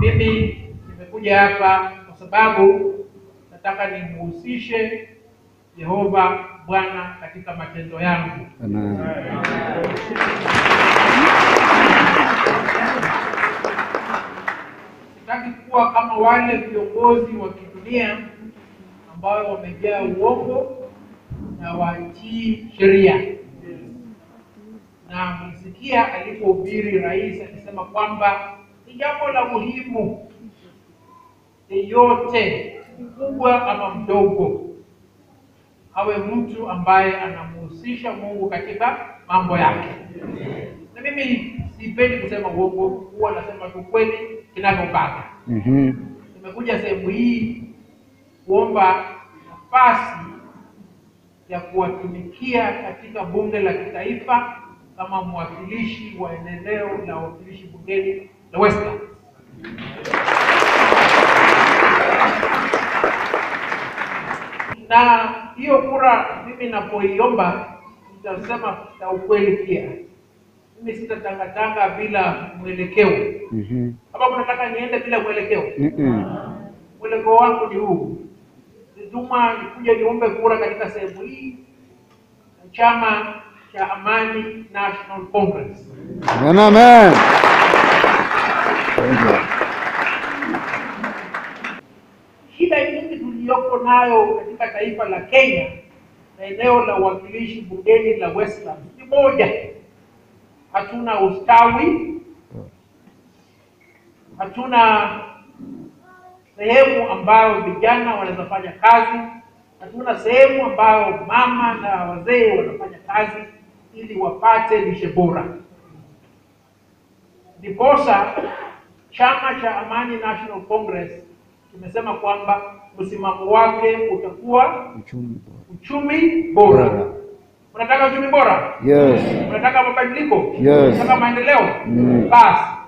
Mimi nimekuja hapa kwa sababu nataka nimuhusishe Yehova Bwana katika matendo yangu. Amen. Sitaki kuwa kama wale viongozi wa kidunia ambao wamejaa uongo na watii sheria. Na mlisikia alipohubiri rais akisema kwamba ni jambo la muhimu yeyote mkubwa ama mdogo awe mtu ambaye anamhusisha Mungu katika mambo yake. Na mimi sipendi kusema uongo, huwa nasema tu kweli kinavyopata. Mhm. Nimekuja sehemu hii kuomba nafasi ya kuwatumikia katika bunge la kitaifa kama mwakilishi wa eneo la wawakilishi bungeni la Western. Na hiyo kura mimi napoiomba nitasema na ukweli pia. Mimi sitatangatanga bila mwelekeo. Mhm. Kama kunataka niende bila mwelekeo, Mhm. mwelekeo wangu ni huu. Nituma nikuja niombe kura katika sehemu hii na chama cha Amani National Congress. Amen, amen. Thank you. Shida nyingi tuliyoko nayo katika taifa la Kenya na eneo la uwakilishi bungeni la Western ni moja, hatuna ustawi, hatuna sehemu ambayo vijana wanaweza fanya kazi, hatuna sehemu ambayo mama na wazee wanafanya kazi ili wapate lishe bora. Ndiposa chama cha Amani National Congress kimesema kwamba msimamo wake utakuwa Uchumi bora. uchumi bora. Bora. Unataka uchumi bora? Yes. Unataka mabadiliko? Yes. Unataka maendeleo? Mm. Basi